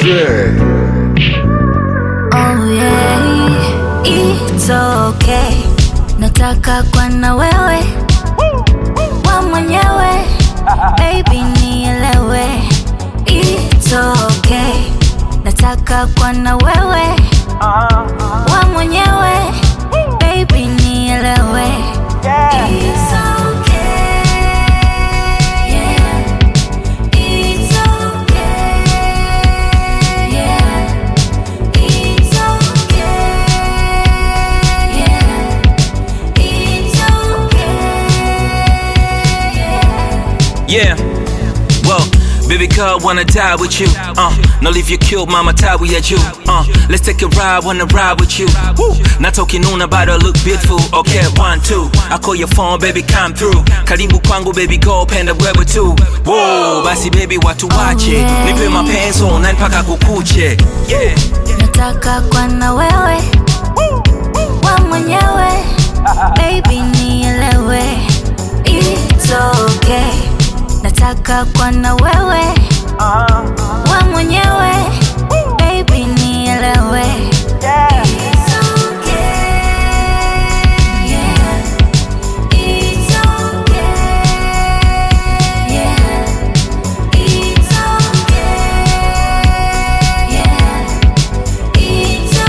Shit. Oh yeah, it's okay. Nataka kwa na wewe wa mwenyewe, baby nielewe. It's okay. Nataka kwa na wewe wa mwenyewe, baby nielewe. It's okay. Yeah. It's okay. Yeah. It's okay. Yeah. It's okay. Yeah. Well, baby girl, wanna die with you. Uh, no leave you killed, mama tie we at you. Uh, let's take a ride, wanna ride with you. Woo. Not talking on about her look beautiful. Okay, one, two. I call your phone, baby, come through. Karibu kwangu, baby, go penda wewe tu. Whoa, basi baby, watu wache. Nipe mapenzi online mpaka kukuche. Yeah. Nataka kwa na wewe wa mwenyewe, baby nielewe. It's okay. Nataka kwa na wewe wa mwenyewe, baby nielewe. It's okay. Yeah. It's okay. Yeah. It's okay. Yeah. It's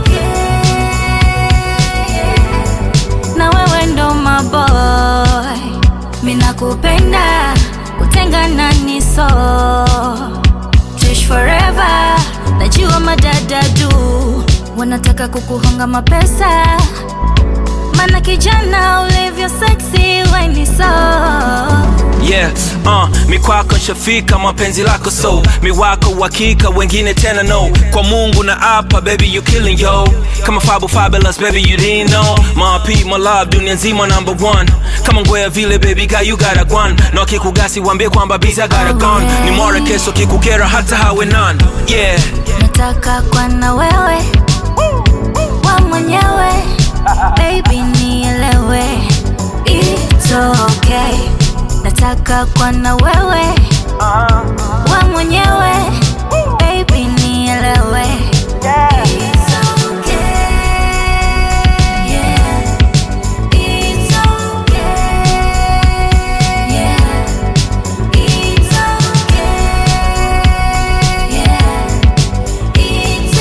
okay. Na wewe ndo maboy, mina kupenda, kutengana ni so. Tuishi forever, najua madada du wanataka kukuhonga mapesa, mana kijana ulivyo sexy weni so Yeah, uh, mi kwako nshafika mapenzi lako so mi wako uhakika wengine tena no kwa mungu na apa baby you killing yo kama fabu fabulous baby you didn't know my P, my love dunia nzima number one kama ngwea vile baby guy you got a gwan na wakikugasi wambie kwamba busy I got a gun ni more keso kikukera hata hawe none yeah nataka kwa na wewe wa mwenyewe baby nielewe it's okay nataka kwa na wewe wa mwenyewe baby nielewe It's okay. Yeah. It's okay. Yeah. It's okay. Yeah. It's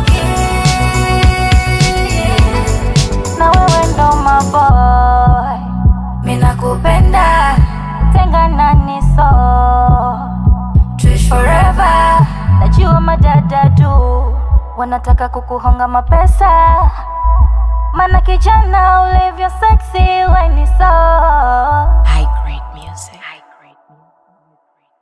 okay. Na wewe ndo maboy, mina kupenda, tengana ni so. Tuishi forever, najua madada du wanataka kukuhonga mapesa, mana kijana ulivyo sexy weni so